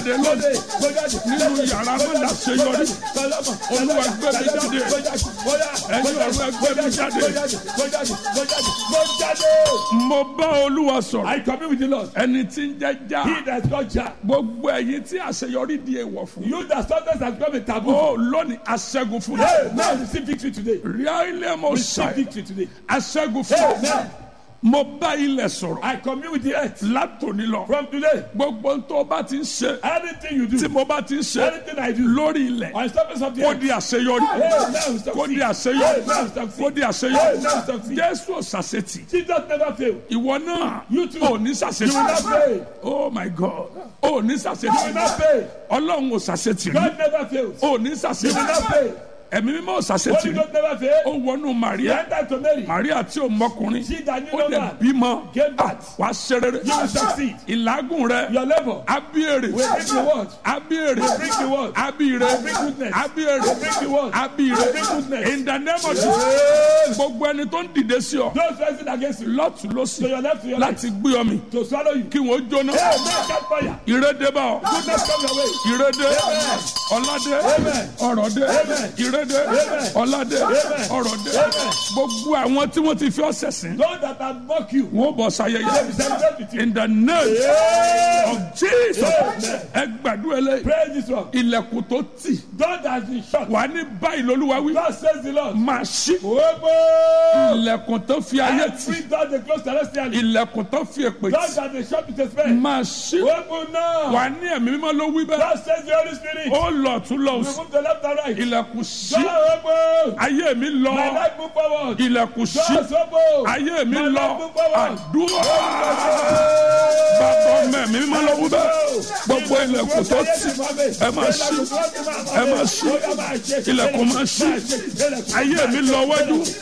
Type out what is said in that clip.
jáde lónìí nínú yàrá mọ́lá ṣeyọrí olúwa gbé mi jáde ẹ̀yin ọ̀run ẹgbẹ́ mi jáde mo bá olúwa sọ̀rọ̀ I commune with the Lord. ẹni tí ń jẹ́ já He that is called Jah. gbogbo ẹ̀yin tí àṣeyọrí di èèwọ̀ fún You that sometimes has become a taboo. ó lónìí aṣẹ́gun fún Hey, now receive victory today. ríálẹ̀ mo Receive ṣàì victory today. aṣẹ́gun fún Amen. mo bá ilẹ̀ sọ̀rọ̀ I commune with the earth. látòní lọ From today, gbogbo tó bá ti ń ṣe anything you tí do, mo bá ti ń ṣe anything I do, lórí ilẹ̀ on surface of the kó earth, di àṣeyọrí Amen. kó di Succeed. àṣeyọrí Amen. kó Succeed. di àṣeyọrí Amen. Succeed. jésù ṣàṣetì Jesus never fail. ìwọ náà You too. ò ní You will not ṣàṣetì fail. oh my god ò ní You will ṣàṣetì not fail. ọlọ́run ò ṣàṣetì rí God never fails. ò ní You will ṣàṣetì not fail. ẹ̀mí mímọ́ ò ṣàṣetì Holy rí God never fail. ó wọnú He maria entered to Mary. maria tí ò mọkùnrin She that knew ó no lè man bímọ gave birth. wá ṣe rere You will succeed. ìlágùn rẹ Your labor abíyèrè will bring the word. abíyèrè Will bring the word. abíyèrè Will bring goodness. abíyèrè Will bring the word. abíyèrè Will bring goodness. in the name of Jesus Yes. gbogbo ẹni tó ń dìde sí ọ Those rising against you. lọ́tún To lọ́sì your left, to your right. láti gbé ọ mi To swallow you. kí wọ́n jóná Hey, man, catch fire. ìrédé bá ọ Goodness come your way. ìrédé Amen. ọládé Amen. ọrọ̀dé Amen. ìrédé Amen. ọládé Amen. ọrọ̀dé Amen. gbogbo àwọn tí wọ́n ti fi ọ̀sẹ̀ sìn Those that have mocked you. wọ́n bọ̀ They will sayẹyẹ celebrate with you. in the name Yeah. of Jesus Amen. ẹ gbàdúrà lẹ́yìn Praise this one. ilẹ̀kùn tó tì God has been shut. wà ní báyìí lolúwa wí God says the Lord. máa ṣí Open. ilẹ̀kùn tó fi ayé tì Every door they close celestially. ilẹ̀kùn tó fi èpè God tì that they shut with a spell. máa ṣí Open now. wà ní ẹ̀mí mímọ́ ló wí bẹ́ẹ̀ God says the Holy Spirit. ó lọ tún lọ òsì Remove the left and right. ilẹ̀kùn ṣí God open. ayé mi lọ My life move forward. ilẹ̀kùn ṣí God open. ayé mi My lọ life move forward. àdúrà bàbá ọmọ ẹ̀mí mímọ́ ló wí bẹ́ẹ̀ gbogbo ilẹ̀kùn tó tì ẹ máa ṣí ẹ máa ṣí ilẹ̀kùn máa ṣí ayé mi lọ wájú